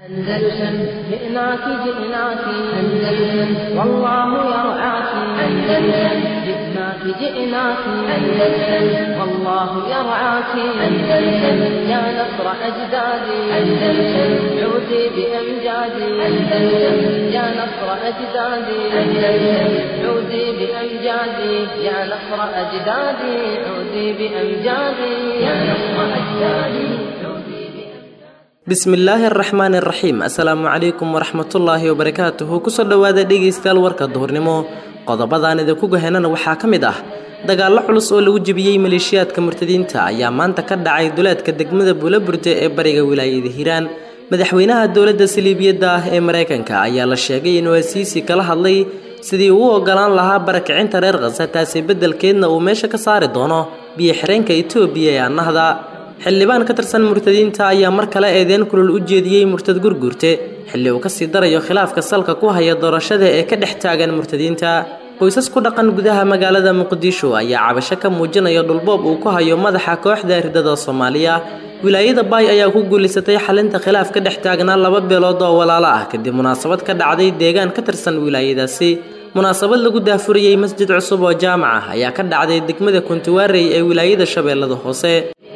أندلسن جئناك جئناك أندلسن والله يرعاك أندلسن جئناك جئناك أندلسن والله يرعاك أندلسن يا نصر أجدادي أندلسن عودي بأمجادي أندلسن يا نصر أجدادي أندلسن عودي بأمجادي يا نصر أجدادي عودي بأمجادي يا نصر أجدادي عودي bismillaahi araxmaan iraxiim assalaamu calaykum waraxmatullaahi wabarakaatuhu kusoo dhowaada dhegaystayaal warka duhurnimo qodobadaan idinku gahenana waxaa ka mid ah dagaallo culus oo lagu jebiyey maleeshiyaadka murtadiinta ayaa maanta ka dhacay duleedka degmada buulaburte ee bariga wilaayada hiiraan madaxweynaha dowladda saliibiyadda ah ee maraykanka ayaa la sheegay inuu asiisi kala hadlay sidii uu ogolaan lahaa barakicinta reer khasa taasi beddelkeedna uu meesha ka saari doono biyo xireenka etoobiya ee annahda xildhibaan ka tirsan murtadiinta ayaa mar kale eedeen kulul u jeediyey murtad gurguurte xilli uu kasii darayo khilaafka salka ku haya doorashada ee ka dhex taagan murtadiinta qoysas ku dhaqan gudaha magaalada muqdisho ayaa cabasho ka muujinaya dhulboob uu ku hayo madaxa kooxda ridada soomaaliya wilaayada baay ayaa ku guulaysatay xalinta khilaaf ka dhex taagnaa laba beelood oo walaalo ah kadib munaasabad ka dhacday deegaan ka tirsan wilaayadaasi munaasabad lagu daafuriyey masjid cusub oo jaamac ah ayaa ka dhacday degmada kuntiwaarey ee wilaayada shabeellada hoose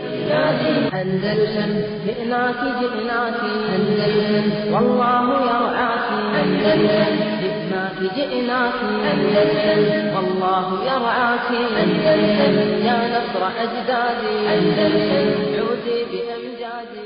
أندلسن جئناك جئناك أندلسن والله يرعاك أندلسن جئناك جئناك أندلسن والله يرعاك أندلسن يا نصر أجدادي أندلسن عودي بأمجادي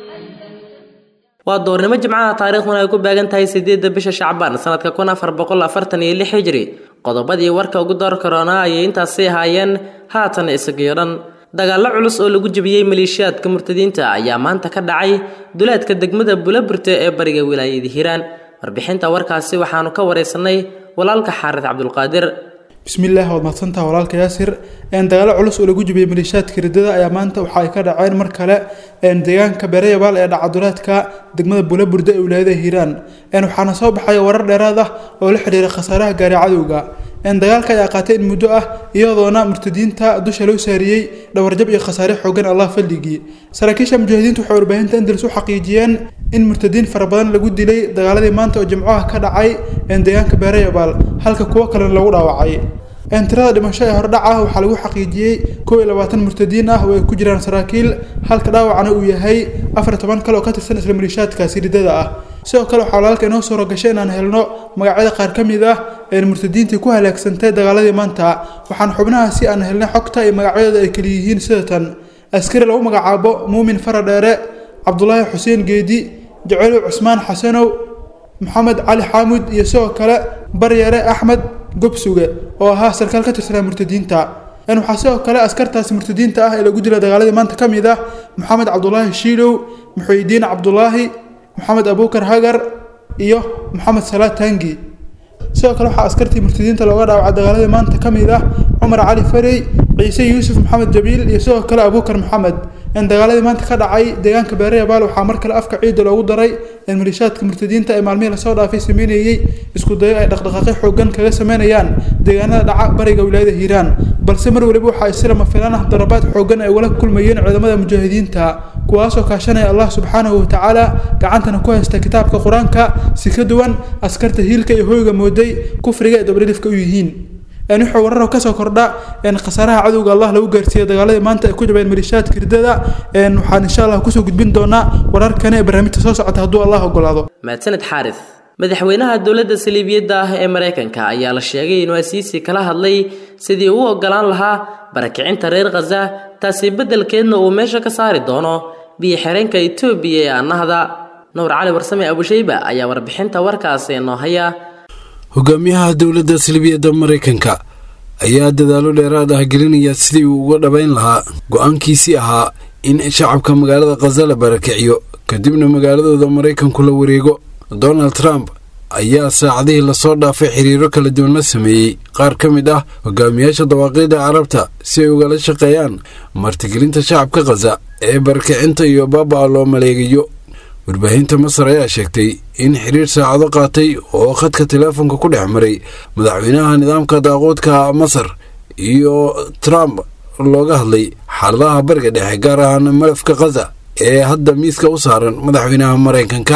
waa doornimo jimcaha taariikhduna ay ku beegan tahay sideedda bisha shacbaan sanadka kun afar boqol afartan iyo lix hijri qodobadii warka ugu door karoonaa ayay intaasi ahaayeen haatan isagiyo dhan dagaallo culus oo lagu jebiyey maleeshiyaadka murtadiinta ayaa maanta ka dhacay duleedka degmada buulaburte ee bariga wilaayada hiiraan warbixinta warkaasi waxaanu ka wareysanay walaalka xaarid cabdulqaadir bismillaah waad mahadsantaha walaalka yaasir dagaalo culus oo lagu jibiyey maleeshiyaadka ridada ayaa maanta waxa ay ka dhaceen mar kale deegaanka beerayabaal ee dhacaduleedka degmada buulaburde ee wilaayada hiiraan waxaana soo baxaya warar dheeraad ah oo la xidhiira khasaaraha gaari cadowga dagaalka ayaa qaatay in muddo ah iyadoona murtadiinta dusha loo saariyey dhawarjab iyo khasaare xoogan allah fadligii saraakiisha mujaahidiintu waxay warbaahinta andalus u xaqiijiyeen in murtadiin fara badan lagu dilay dagaaladii maanta oo jimcaha ka dhacay deegaanka beerayabaal halka kuwo kalena lagu dhaawacay tirada dhimasho ee hordhac ah waxaa lagu xaqiijiyey kow iyo labaatan murtadiin ah oo ay ku jiraan saraakiil halka dhaawacana uu yahay afar toban kale oo ka tirsan isla maleeshiyaadkaasi ridada ah sidoo kale waxaa walaalka inoo suura gashay inaan helno magacyada qaar ka mid ah ee murtadiintii ku halaagsantay dagaaladii maanta waxaan xubnahaasi aan helnay xogta iyo magacyadooda ay kala yihiin sida tan askari lagu magacaabo muumin faradheere cabdulaahi xuseen geedi jaceylow cusmaan xasanow maxamed cali xaamud iyo sidoo kale baryare axmed gobsuge oo ahaa sarkaal ka tirsanaa murtadiinta waxaa sidoo kale askartaasi murtadiinta ah ee lagu dila dagaaladii maanta ka mid ah maxamed cabdulaahi shiilow muxuyidiin cabdulaahi maxamed abuukar hagar iyo maxamed salaad tangi sidoo kale waxaa askartii murtadiinta looga dhaawacay dagaaladii maanta ka mid ah cumar cali farey ciise yuusuf maxamed jabiil iyo sidoo kale abuukar maxamed dagaaladii maanta ka dhacay deegaanka beerayabaal waxaa mar kale afka ciidda loogu daray maleeshiyaadka murtadiinta ee maalmihii lasoo dhaafay sameynayey isku dayo ay dhaqdhaqaaqyo xoogan kaga sameynayaan deegaanada dhaca bariga wilaayada hiiraan balse mar waliba waxaa isilama filaan ah darabaad xoogan ay wala kulmayeen ciidamada mujaahidiinta kuwaasoo kaashanaya allah subxaanahu watacaala gacantana ku haysta kitaabka qur-aanka si ka duwan askarta hiilka iyo hoyga mooday kufriga ee dabdhilifka u yihiin wuxuu wararo kasoo kordha khasaaraha cadowga allah lagu gaarsiiyey dagaaladii maanta ay ku jabeen maleeshiyaadka ridada waxaan insha allah kusoo gudbin doonaa wararkani ee barnaamijta soo socota hadduu allah ogolaado mahadsaned xaaris madaxweynaha dowladda saliibiyadda ah ee maraykanka ayaa la sheegay inuu asiisi kala hadlay sidii uu ogolaan lahaa barakicinta reer khaza taasi beddelkeedna uu meesha ka saari doono biyo xireenka etoobiya ee annahda nuur cali warsame abushayba ayaa warbixinta warkaasi noo haya hogaamiyaha dowladda salibiyadda maraykanka ayaa dadaalo dheeraad ah gelinaya sidii uu uga dhabayn lahaa go-aankiisii ahaa in shacabka magaalada khaza la barakiciyo kadibna magaaladooda maraykanku la wareego donald trump ayaa saacadihii lasoo dhaafay xiriiro kala duwan la sameeyey qaar ka mid ah hogaamiyaasha dawaaqiida carabta si ay ugala shaqeeyaan martigelinta shacabka khaza ee barakicinta iyo baaba-a loo maleegayo warbaahinta masar ayaa sheegtay in xiriir saacado qaatay oo khadka teleefonka ku dhex maray madaxweynaha nidaamka daaquudka masar iyo trump looga hadlay xaaladaha bariga dhexe gaar ahaan malafka khaza ee hadda miiska u saaran madaxweynaha maraykanka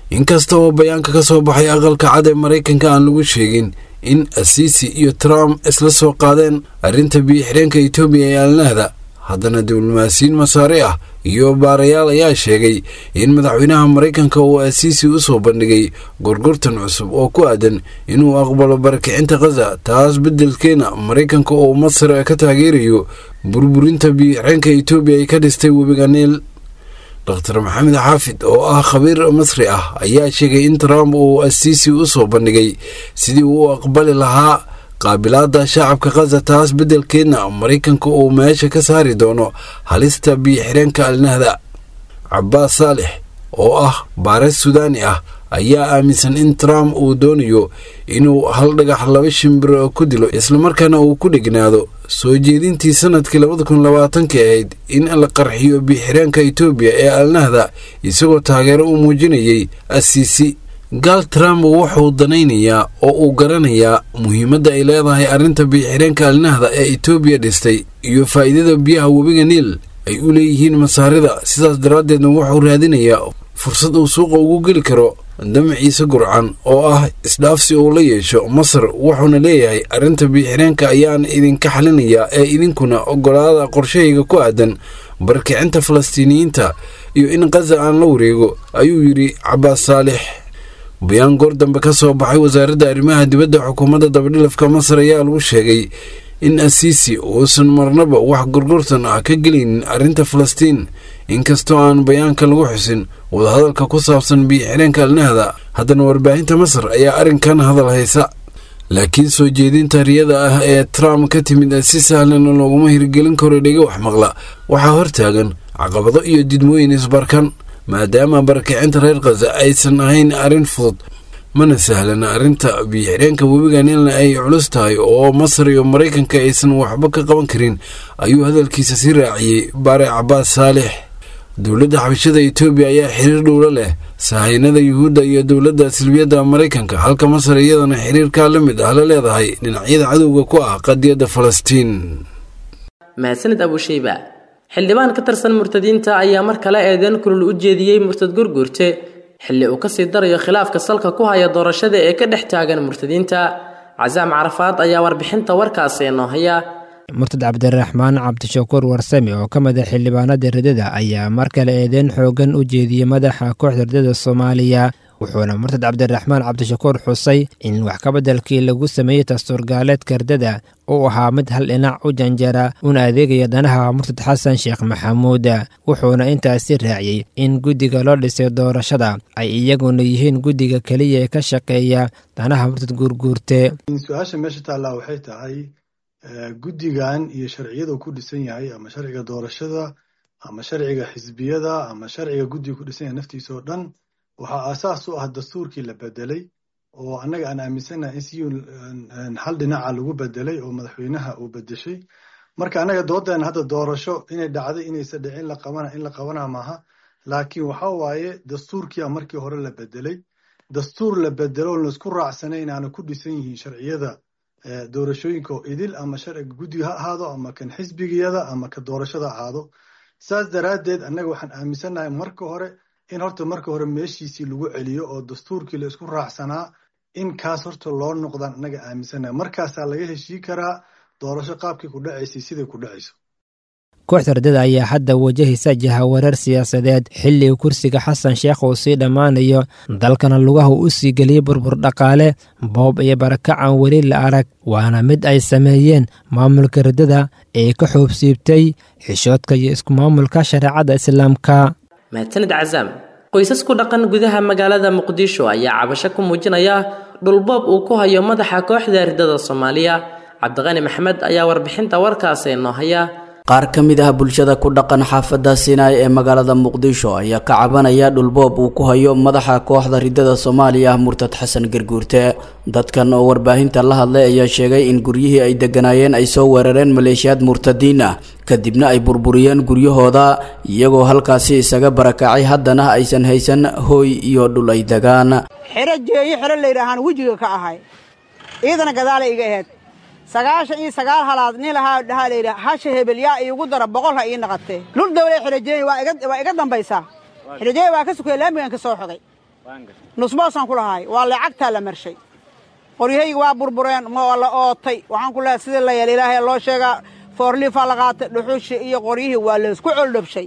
inkasta oo bayaanka ka soo baxay aqalka cad ee maraykanka aan lagu sheegin in asiisi iyo trump isla soo qaadeen arrinta biyo-xireenka etoobiya ee alnahda haddana diblomaasiyiin masaare ah iyo baarayaal ayaa sheegay in madaxweynaha maraykanka uu asiisi u soo bandhigay gorgortan cusub oo ku aadan inuu aqbalo barakicinta khaza taas beddelkeena maraykanka oo masar ka taageerayo burburinta biyo-xireenka etoobiya ay ka dhistay webiga niil dr maxamed xaafid oo ah khabiir masri ah ayaa sheegay in trump uu asiisi u soo bandhigay sidii uu u aqbali lahaa qaabilaada shacabka khaza taas beddelkeedna maraykanka uu meesha ka saari doono halista biyo-xireenka alnahda cabbaas saalex oo ah baares sudaani ah ayaa aaminsan in trump uu doonayo inuu hal dhagax laba shimbir ku dilo islamarkaana uu ku dhegnaado soo jeedintii sanadkii labada kun labaatanki ahayd in la qarxiyo biyo-xireenka etoobiya ee alnahda isagoo taageero u muujinayay asiisi gaal trump wuxuu danaynayaa oo uu garanayaa muhiimadda ay leedahay arrinta biyo-xireenka alnahda ee etoobiya dhistay iyo faa'iidada biyaha webiga niil ay u leeyihiin masaarida sidaas daraaddeedna wuxuu raadinayaa fursad uu suuqa ugu geli karo damaciise gurcan oo ah isdhaafsi uu la yeesho masar wuxuuna leeyahay arrinta biyo-xireenka ayaan idinka xalinayaa ee idinkuna ogolaada qorshahayga ku aadan barkicinta falastiiniyiinta iyo in khaza aan la wareego ayuu yidhi cabbaas saalix bayaan goor dambe ka soo baxay wasaaradda arrimaha dibadda xukuumadda dabadhilafka masar ayaa lagu sheegay in asiisi uusan marnaba wax gorgortan ah ka gelaynin arrinta falastiin inkastoo aan bayaanka lagu xusin wadahadalka ku saabsan biyo-xireenka alnahda haddana warbaahinta masar ayaa arrinkan hadal haysa laakiin soo jeedinta riyada ah ee trump ka timid si sahlan looguma hirgelin karo dhega wax maqla waxaa hortaagan caqabado iyo didmooyin isbarkan maadaama barakicinta reer khaza aysan ahayn arrin fudud mana sahlana arrinta biyo-xireenka webiga niilna ay culus tahay oo masar iyo maraykanka aysan waxba ka qaban karin ayuu hadalkiisa sii raaciyey baare cabbaas saalix dowladda xabashada etoobiya ayaa xiriir dhowlo leh sahaynada yuhuudda iyo dowladda silbiyadda maraykanka halka masar iyadana xiriirkaa la mid ah la leedahay dhinacyada cadowga ku ah qadiyadda falastiin mahadsanid abusheyba xildhibaan ka tirsan murtadiinta ayaa mar kale eedeyn kulul u jeediyey murtad gurguurte xilli uu kasii darayo khilaafka salka ku haya doorashada ee ka dhex taagan murtadiinta casaam carafaad ayaa warbixinta warkaasi inoo haya murtad cabdiraxmaan cabdishakuur warsame oo ka mid a xildhibaanada ridada ayaa mar kale eedeyn xoogan u jeediyey madaxa kooxda ridada soomaaliya wuxuuna murtad cabdiraxmaan cabdishakuur xusay in wax kabeddelkii lagu sameeyey dastuurgaaleedka ridada uu ahaa mid hal dhinac u janjara una adeegaya danaha murtad xasan sheekh maxamuud wuxuuna intaasi raaciyey in guddiga loo dhisay doorashada ay iyaguna yihiin guddiga keliya ee ka shaqeeya danaha murtad guurguurte su-aasha meesha taallaa waxay tahay guddigan iyo sharciyada ku dhisan yahay ama sharciga doorashada ama sharciga xisbiyada ama sharciga guddiga ku dhisan yahay naftiisa oo dhan waxaa aasaas u ah dastuurkii la bedelay oo annaga aan aaminsanahay in si hal dhinaca lagu bedelay oo madaxweynaha uu bedeshay marka annaga doodeena hadda doorasho inay dhacday inaysa dhicin la qabana in la qabana maaha laakiin waxa waaye dastuurkiia markii hore la bedelay dastuur la bedelo o laisku raacsanay inaana ku dhisan yihiin sharciyada doorashooyinka oo idil ama sharciga guddiga ha ahaado ama kan xisbigiyada ama ka doorashada ahaado saas daraaddeed annaga waxaan aaminsannahay marka hore in horta marka hore meeshiisii lagu celiyo oo dastuurkii la isku raacsanaa in kaas horta loo noqdaan annaga aaminsannahay markaasaa laga heshii karaa doorasho qaabkii ku dhacaysay siday ku dhacayso kooxda ridada ayaa hadda wajahaysa jahawareer siyaasadeed xilliga kursiga xasan sheekh uu sii dhammaanayo dalkana lugaha u sii geliyey burbur dhaqaale boob iyo barakacan weli la arag waana mid ay sameeyeen maamulka ridada ee ka xoobsiibtay xishoodka iyo isku maamulka shareecadda islaamka mahadsanid casaam qoysas ku dhaqan gudaha magaalada muqdisho ayaa cabasho ku muujinaya dhulboob uu ku hayo madaxa kooxda ridada soomaaliya cabdiqani maxmed ayaa warbixinta warkaasi inoo haya qaar ka mid ah bulshada ku dhaqan xaafadda sinaai ee magaalada muqdisho ayaa ka cabanaya dhulboob uu ku hayo madaxa kooxda ridada soomaaliya murtad xasan garguurte dadkan oo warbaahinta la hadlay ayaa sheegay in guryihii ay degganaayeen ay soo weerareen maleeshiyaad murtadiin ah kadibna ay burburiyeen guryahooda iyagoo halkaasi isaga barakacay haddana aysan haysan hooy iyo dhul ay degaan xero jeeyo xero layidhaahaan wejiga ka ahay iidana gadaalay iga aheyd sagaashan iyo sagaal halaad nin lahaa dhahaa layidhi hasha hebel yaa iigu dara boqol ha ii naqatee dhul dawle xirajeey waa iga dambaysaa xirajeey waa ka sukaya laamigan ka soo xogay nusboosaan ku lahaay waa lacagtaa la marshay qoryahaygi waa burbureen waa la ootay waxaan ku lehay sidii la yeel ilaahay loo sheegaa foorliifaa la qaatay dhuxushi iyo qoryihii waa laysku coldhabshay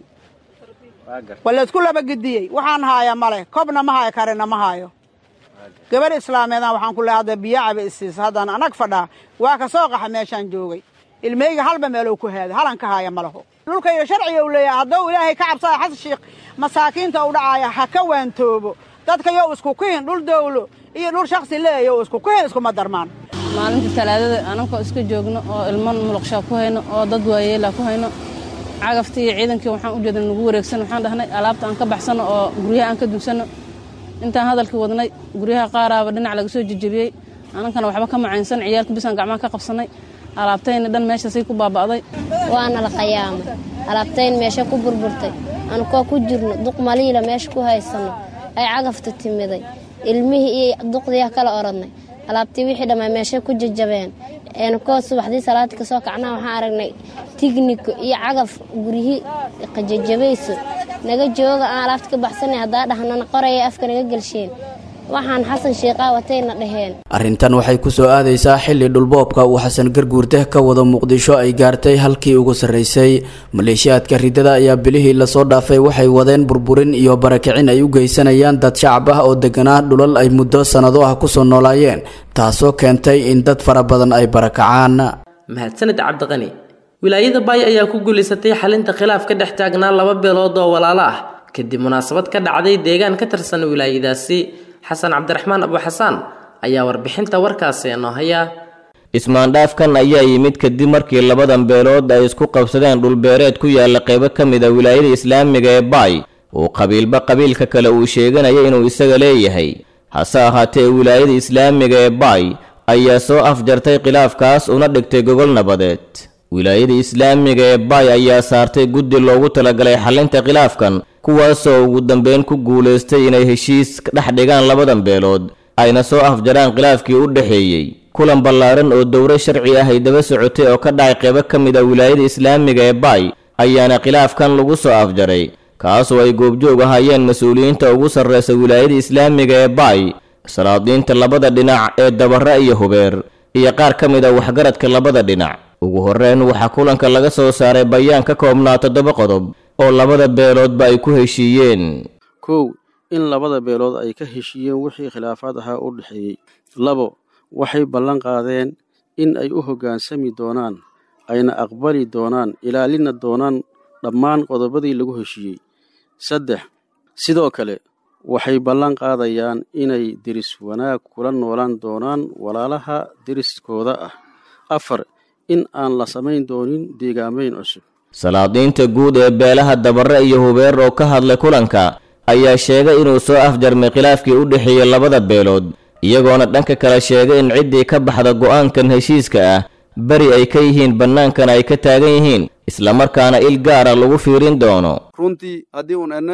waa laysku labagediyey waxaan haaya male kobna ma haayo karina ma haayo gabadh islaameedaan waxaan ku lehay hadda biyacaba isiisa haddaan anag fadhaa waa ka soo qaxa meeshaan joogay ilmeyga halba meelow ku haaday halan ka haaya malaho dhulkayga sharciga u leeyahay hadduu ilaahay ka cabsaya xasan shiikh masaakiinta u dhacaaya ha ka waantoobo dadka yow isku kihin dhul dawlo iyo dhul shaksi leeyow isku kihin iskuma darmaan maalinta talaadada anakoo iska joogno oo ilmo muluqshaa ku hayno oo dad waayeela ku hayno cagaftii iyo ciidankii waxaan u jeedna nagu wareegsan waxaan dhahnay alaabta aan ka baxsanno oo guryaha aan ka dunsanno intaan hadalkii wadnay guryaha qaaraaba dhinac laga soo jejebiyey anankana waxba ka macaynsan ciyaalka bisaan gacmaha ka qabsannay alaabtayna dhan meeshaasay ku baaba'day waana la qayaamay alaabtayn meesha ku burburtay anukoo ku jirno duq maliila meesha ku haysanno ay cagafta timiday ilmihii iyo duqdiiah kala orodnay alaabtii wixii dhammaa meesha ku jajabeen anukoo subaxdii salaadii kasoo kacnaa waxaan aragnay tigniko iyo cagaf guryihii qajajabayso naga jooga aan alaabta ka baxsanay haddaa dhahnana qoraya afka naga gelsheen waxaan xasan shiiqaa watayna dhaheen arrintan waxay ku soo aadaysaa xilli dhulboobka uu xasan garguurte ka wado muqdisho ay gaartay halkii ugu sarraysay maleeshiyaadka ridada ayaa bilihii lasoo dhaafay waxay wadeen burburin iyo barakicin ay u geysanayaan dad shacab ah oo deganaa dhulal ay muddo sannado ah kusoo noolaayeen taasoo keentay in dad fara badan ay barakacaan mahadsanid cabdiqani wilaayada baay ayaa ku guulaysatay xalinta khilaaf ka dhex taagnaa laba beelood oo walaalo ah kadib munaasabad ka dhacday deegaan ka tirsan wilaayadaasi xasan cabdiraxmaan abuxasaan ayaa warbixinta warkaasi inoo haya ismaandhaafkan ayaa yimid kadib markii labadan beelood ay isku qabsadeen dhulbeereed ku yaala qaybo ka mid a wilaayada islaamiga ee baay uu qabiilba qabiilka kale uu sheeganaya inuu isaga leeyahay hase ahaatee wilaayada islaamiga ee baay ayaa soo afjartay khilaafkaas una dhigtay gogol nabadeed wilaayada islaamiga ee baay ayaa saartay guddi loogu talagalay xalinta khilaafkan kuwaasoo ugu dambeyn ku guulaystay inay heshiis dhex dhigaan labadan beelood ayna soo afjaraan khilaafkii u dhexeeyey kulan ballaaran oo dowro sharci ah ay daba socotay oo ka dhacay qaybo ka mid a wilaayada islaamiga ee baay ayaana khilaafkan lagu soo afjaray kaasoo ay goobjoog ahaayeen mas-uuliyiinta ugu sarreysa wilaayada islaamiga ee baay salaadiinta labada dhinac ee dabara iyo hubeer iyo qaar ka mid a waxgaradka labada dhinac ugu horreyn waxaa kulanka laga soo saaray bayaan ka koobnaa toddoba qodob oo labada beeloodba ay ku heshiiyeen kow in labada beelood ay ka heshiiyeen wixii khilaafaad ahaa u dhexeeyey labo waxay ballan qaadeen in ay u hoggaansami doonaan ayna aqbali doonaan ilaalina doonaan dhammaan qodobadii lagu heshiiyey saddex sidoo kale waxay ballan qaadayaan inay deris wanaag kula noolaan doonaan walaalaha deriskooda ah afar in aan la samayn doonin deegaamayn cusub salaadiinta guud ee beelaha dabare iyo hubeer oo ka hadlay kulanka ayaa sheegay inuu soo afjarmay khilaafkii u dhexeeyey labada beelood iyagoona dhanka kale sheegay in ciddii ka baxda go'aankan heshiiska ah beri ay ka yihiin bannaankana ay ka taagan yihiin islamarkaana il gaara lagu fiirin doono runtii haddii un enne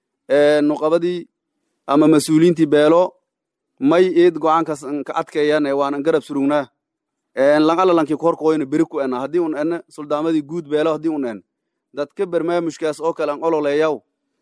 nuqabadii ama mas-uuliyiintii beelo may eed go'aankaas ka adkeeyaan waanan garab surugnaa lanqalalankii korkooyna beri ku ena haddii un ene suldaamadii guud beelo haddii un en dadka barnaamijkaas oo kale an ololeeyaw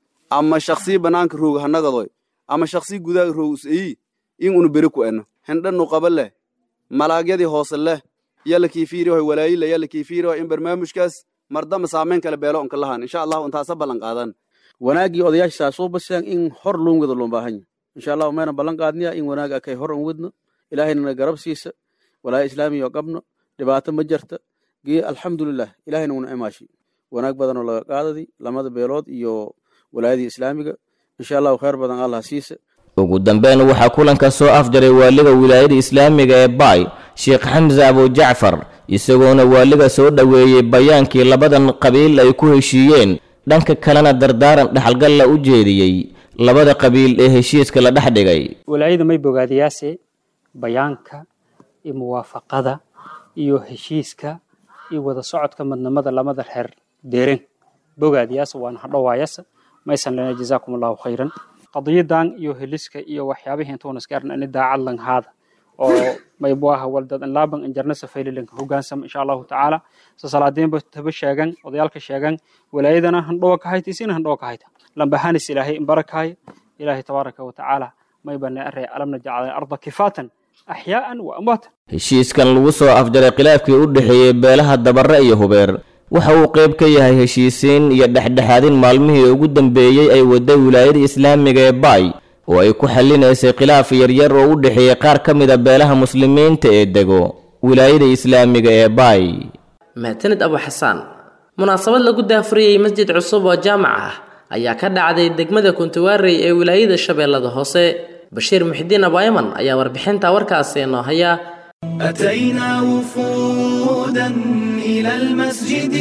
ama shaksii banaanka rooga hanagadoy ama shaksii gudaha roog useyi in unu beri ku eno hindha nuqaba leh malaagyadii hoose leh yalla kiifiirihoy walaayila yalla kiifiirihoy in barnaamijkaas mardama saameyn kale beelo unka lahan insha allahu intaasa ballan qaadan wanaaggii odayaashaas soo basiyaan in hor loon wada loo baahan yahay insha allahu mayna ballan qaadniya in wanaag akay hor an wadno ilaahayna garab siisa walaaya islaamiya oo qabno dhibaato ma jirta gee alxamdulilah ilahayna una imaashi wanaag badanoo laga qaadadi lamada beelood iyo walaayadii islaamiga insha allahu khayr badan allah siisa ugu dambeyn waxaa kulanka soo afjaray waaliga wilaayada islaamiga ee baay sheekh xamse abujacfar isagoona waaliga soo dhoweeyey bayaankii labadan qabiil ay ku heshiiyeen dhanka kalena dardaaran dhexalgalla u jeediyey labada qabiil ee heshiiska la dhex dhigay walaayada may bogaadiyaase bayaanka iyo muwaafaqada iyo heshiiska iyo wada socodka madnamada lamada reer deeren bogaadiyaasa waana hadhowaayasa maysan lena jazaakum allahu khayran qadiyadan iyo heliska iyo waxyaabihii intuunas gaaran ani daacad langhaada oo maybuaha waldad laaban injarna safaylilanka hogaansam insha allahu tacaala sasalaadeenba taba sheegan odayaalka sheegan walaayadana handhowa ka hayta isina handhowa ka hayta lambahanis ilaahay imbarakaaya ilaahay tabaaraka wa tacaala may bana array alam najcal arda kifaatan axyaa'an wa amwaatan heshiiskan lagu soo afjaray khilaafkii u dhexeeyey beelaha dabare iyo hubeer waxa uu qayb ka yahay heshiisiin iyo dhexdhexaadin maalmihii ugu dambeeyey ay waday wilaayada islaamiga ee baay oo ay ku xallinaysay khilaaf yaryar oo u dhexeeyey qaar ka mid a beelaha muslimiinta ee dego wilaayada islaamiga ee baay mahadsanid abu xasaan munaasabad lagu daafuriyey masjid cusub oo jaamac ah ayaa ka dhacday degmada kuntuwaarey ee wilaayada shabeellada hoose bashiir muxidiin abuayman ayaa warbixinta warkaasi noo haya أتينا وفودا إلى المسجد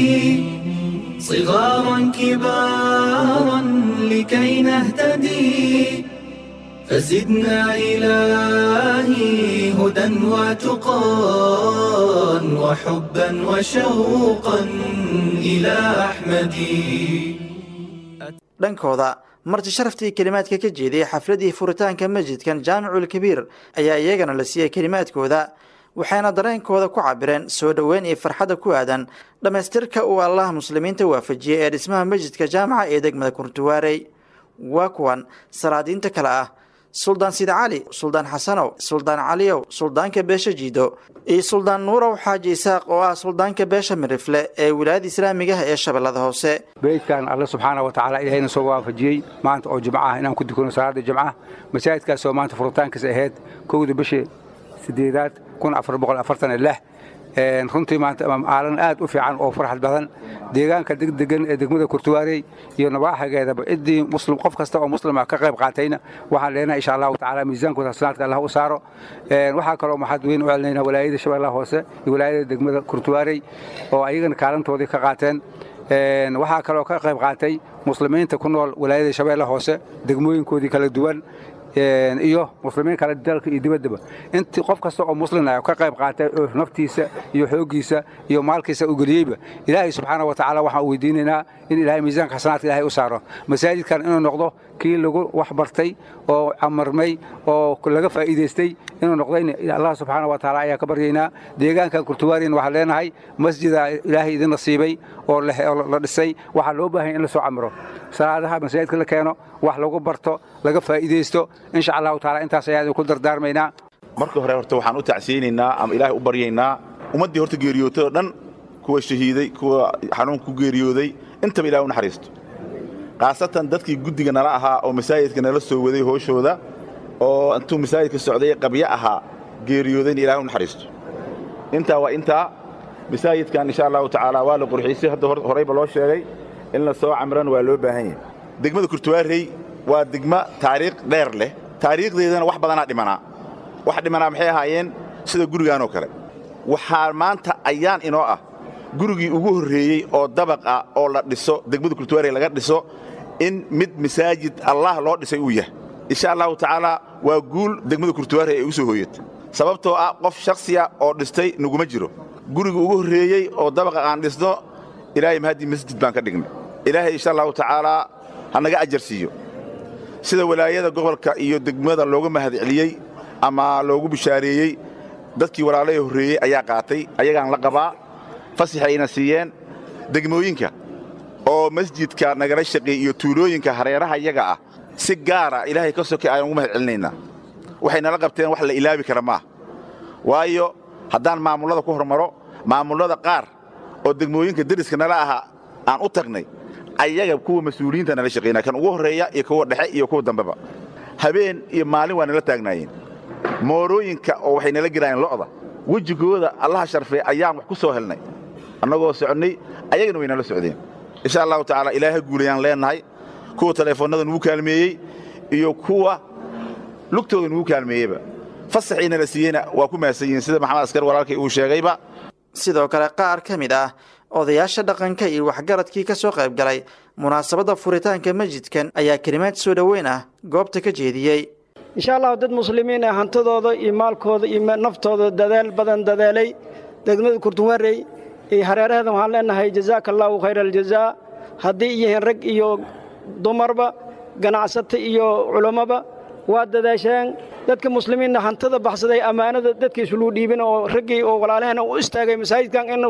صغارا كبارا لكي نهتدي فزدنا إلهي هدى وتقى وحبا وشوقا إلى أحمد dhankooda marti sharaftii kelimaadka ka jeediyey xafladii furitaanka masjidkan jaamicul kabiir ayaa iyagana la siiyey kelimaadkooda waxayna dareenkooda ku cabireen soo dhoweyn iyo farxadda ku aadan dhammaystirka uu allaha muslimiinta waafajiyey ee dhismaha masjidka jaamaca ee degmada kurtuwaarey waa kuwan salaadiinta kale ah suldaan sida cali suldaan xasanow suldaan caliyow suldaanka beesha jiido iyo suldaan nuurow xaaji isaaq oo ah suldaanka beesha mirifle ee wilaayada islaamigaha ee shabeellada hoose beydkan alle subxaana wa tacaala ilahayna soo waafajiyey maanta oo jimco ah inaan ku dukano salaada jimcaha masaajidkaas oo maanta furitaankiisa ahayd kowda bishii sideedaad kun afar boqol afartan iyo lix runtii maanta maalin aad u fiican oo farxad badan deegaanka degdegan ee degmada kurtuwaarey iyo nabaaxageedaba ciddii muslim qof kasta oo muslima ka qayb qaatayna waxaan leenahay insha allahu tacaala miisaankooda hasanaadka allah u saaro waxaa kaloo maxad weyn u celinaynaa walaayada shabeellaha hoose iyo walaayada degmada kurtuwaarey oo ayagana kaalintoodii ka qaateen waxaa kaloo ka qayb qaatay muslimiinta ku nool walaayada shabeellaha hoose degmooyinkoodii kala duwan iyo muslimiin kale dalka iyo dibaddaba intii qof kasta oo muslin ah ka qayb qaatay oo naftiisa iyo xooggiisa iyo maalkiisa u geliyeyba ilaahay subxaana wa tacaala waxaan u weydiinaynaa in ilaahay miisaanka xasanaadka ilaahay u saaro masaajidkan inuu noqdo kii lagu wax bartay oo camarmay oo laga faa'iidaystay inuu noqdayna allah subxaana wa tacaala ayaa ka baryaynaa deegaanka kurtuwaariin waxaan leenahay masjida ilaahay idin nasiibay oo la dhisay waxaa loo baahan in la soo camiro salaadaha masaajidka la keeno wax lagu barto laga faa'iidaysto insha allahu taala intaas ayaa idinku dardaarmaynaa marka hore horta waxaan u tacsiyeynaynaa ama ilaahay u baryaynaa ummaddii horta geeriyootay oo dhan kuwa shahiiday kuwa xanuunka ku geeriyooday intaba ilahay u naxariisto khaasatan dadkii guddiga nala ahaa oo masaajidka nala soo waday hooshooda oo intuu masaajidka socday qabyo ahaa geeriyoodayna ilahay u naxariisto intaa waa intaa masaajidkan insha allahu tacaala waa la qurxiisay hadda horeyba loo sheegay in la soo camran waa loo baahan yahay degmada kurtuwaarey waa degmo taariikh dheer leh taariikhdeedana wax badanaa dhimanaa wax dhimanaa maxay ahaayeen sida gurigaanoo kale waxaa maanta ayaan inoo ah gurigii ugu horreeyey oo dabaq ah oo la dhiso degmada kurtuwaarey laga dhiso in mid masaajid allah loo dhisay uu yahay insha allahu tacaala waa guul degmada kurtuwaarey ay u soo hooyata sababtoo ah qof shakhsiya oo dhistay naguma jiro gurigii ugu horreeyey oo dabaqa aan dhisno ilaahay mahadii masjid baan ka dhignay ilaahay insha allahu tacaalaa ha naga ajar siiyo sida walaayada gobolka iyo degmada looga mahadceliyey ama loogu bishaareeyey dadkii walaalahee horreeyey ayaa qaatay ayagaan la qabaa fasaxayna siiyeen degmooyinka oo masjidka nagala shaqeey iyo tuulooyinka hareeraha iyaga ah si gaara ilaahay ka sokay ayaan ugu mahad celinaynaa waxay nala qabteen wax la ilaabi kara maaha waayo haddaan maamullada ku hormaro maamullada qaar oo degmooyinka deriska nala ahaa aan u tagnay ayaga kuwa mas-uuliyiinta nala shaqaynaa kan ugu horreeya iyo kuwa dhexe iyo kuwa dambeba habeen iyo maalin waa nala taagnaayeen moorooyinka oo waxay nala gelaayeen lo'da wejigooda allaha sharfee ayaan wax ku soo helnay annagoo soconnay ayagana way nala socdeen insha allahu tacaala ilaaha guulayaan leennahay kuwa taleefoonnada nugu kaalmeeyey iyo kuwa lugtooda nugu kaalmeeyeyba fasaxii nala siiyeyna waa ku mahadsan yihiin sida maxamed askar walaalkay uu sheegayba sidoo kale qaar ka mid ah odayaasha dhaqanka iyo waxgaradkii ka soo qayb galay munaasabadda furitaanka masjidkan ayaa kelimaad soo dhoweyn ah goobta ka jeediyey insha allahu dad muslimiin ah hantidooda iyo maalkooda iyo naftooda dadaal badan dadaalay degmada kurtunwarey iyo hareeraheeda waxaan leenahay jazaaka allaahu khayra aljazaa haddii yihiin rag iyo dumarba ganacsata iyo culammaba waa dadaasheen dadka muslimiinna hantida baxsaday ammaanada dadkiisuluu dhiibin oo raggii oo walaalaheen u istaagay masaajidkan inuu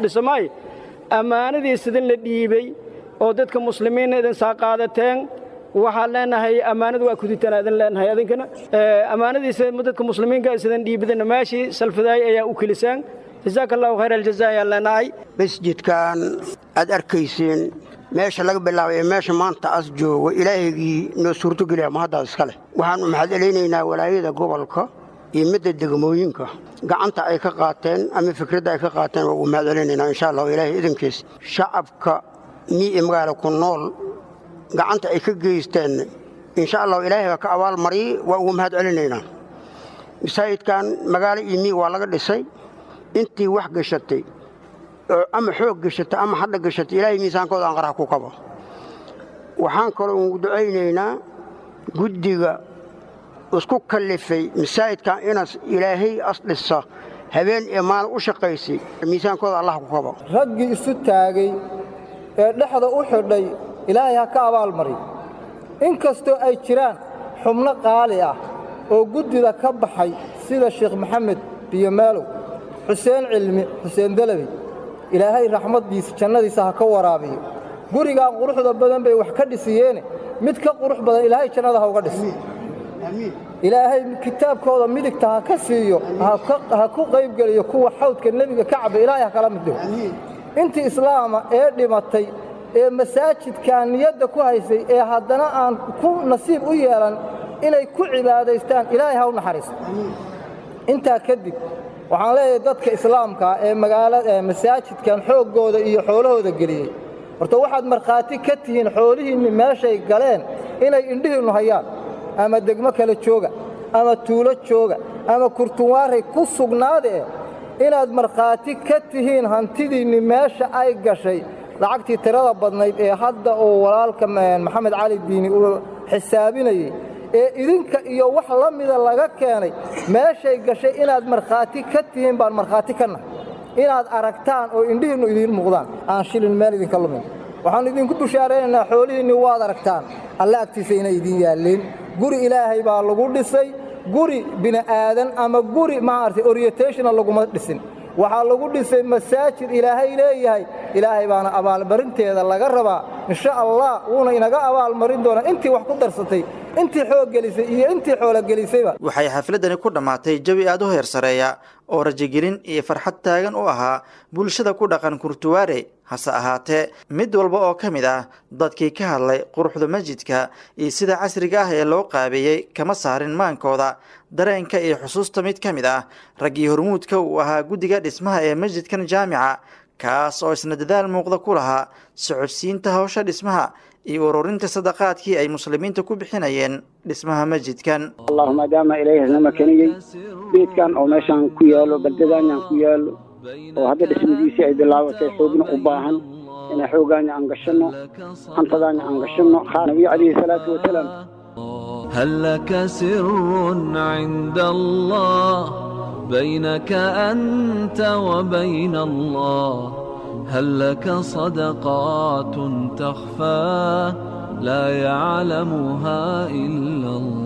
dhisamaay ammaanadii sidin la dhiibey oo dadka muslimiinna idin saa qaadateen waxaan leenahay ammaanada waa kuditaan adan leenahay adinkana ammaanadiisa dadka muslimiinka sidan dhiibidana meeshii salfadaay ayaa u kelisaan jazaaka allahu khayr aljaza ayaan leenahay masjidkan aad arkayseen meesha laga bilaabay ee meesha maanta as joogo ilaahaygii noo suurtogeliya mahaddaas iska leh waxaanu mahad celaynaynaa walaayada gobolka iyo midda degmooyinka gacanta ay ka qaateen ama fikradda ay ka qaateen waa ugu mahad celinaynaa insha allahu ilaahay idankiis shacabka mii ee magaala ku nool gacanta ay ka geysteen insha allahu ilaahay baa ka abaalmariyey waa ugu mahad celinaynaa masaajidkan magaalo iyo mii waa laga dhisay intii wax gashatay ama xoog gashatay ama hadha gashatay ilaahay miisaankooda aan qarax ku kabo waxaan kaloo ugu ducaynaynaa guddiga isku kallifay masaajidkan inas ilaahay as dhisa habeen iyo maalin u shaqaysay miisaankooda allah ku kabo raggii isu taagay ee dhexda u xidhay ilaahay ha ka abaalmariy in kastoo ay jiraan xubno qaali ah oo guddida ka baxay sida sheekh maxamed biyomaalow xuseen cilmi xuseen dalabi ilaahay raxmaddiisa jannadiisa ha ka waraabiyo gurigaan quruxda badan bay wax ka dhisiyeene mid ka qurux badan ilaahay jannada ha uga dhis ilaahay kitaabkooda midigta ha ka siiyo ha ku qaybgeliyo kuwa xawdka nebiga ka caba ilaahay ha kala mid dhigo intii islaama ee dhimatay ee masaajidkan niyadda ku haysay ee haddana aan ku nasiib u yeelan inay ku cibaadaystaan ilaahay ha u naxariisto intaa kadib waxaan leeyahay dadka islaamka ee magaalada masaajidkan xooggooda iyo xoolahooda geliyey horta waxaad markhaati ka tihiin xoolihiinni meeshay galeen inay indhihiinnu hayaan ama degmo kale jooga ama tuulo jooga ama kurtunwaaray ku sugnaadee inaad markhaati ka tihiin hantidiinni meesha ay gashay lacagtii tirada badnayd ee hadda uu walaalka maxamed cali diini uu xisaabinayey ee idinka iyo wax la mida laga keenay meeshay gashay inaad markhaati ka tihiin baan markhaati ka nahay inaad aragtaan oo indhihiinnu idiin muuqdaan aan shilin meel idinka lumin waxaannu idinku bushaaraynaynaa xoolihiinni waad aragtaan alle agtiisa inay idiin yaalliin guri ilaahay baa lagu dhisay guri bini'aadan ama guri maaragtay orientationa laguma dhisin waxaa lagu dhisay masaajid ilaahay leeyahay ilaahay baana abaalmarinteeda laga rabaa insha allah wuuna inaga abaalmarin doonaa intii wax ku darsatay intii xoog gelisay iyo intii xoolo gelisayba waxay xafladani ku dhammaatay jawi aad u heer sareeya oo rajogelin iyo farxad taagan u ahaa bulshada ku dhaqan kurtuwaare hase ahaatee mid walba oo ka mid ah dadkii ka hadlay quruxda masjidka iyo sida casriga ah ee loo qaabeeyey kama saarin maankooda dareenka iyo xusuusta mid ka mid ah raggii hormuudka uu ahaa guddiga dhismaha ee masjidkan jaamica kaas oo isna dadaal muuqda ku lahaa socodsiinta hawsha dhismaha iyo ururinta sadaqaadkii ay muslimiinta ku bixinayeen dhismaha masjidkan allahu maadaama ilaahay hasnama keniyey beedkan oo meeshaan ku yaalo baldadanyan ku yaalo oo hadda dhismadiisii ay bilaabatay xoogna u baahan inaan xoogaanya aan gashanno hantadaanya aan gashanno nabiga calayhi salaatu wasalaam هل لك سر عند الله بينك أنت وبين الله هل لك صدقات تخفى لا يعلمها إلا الله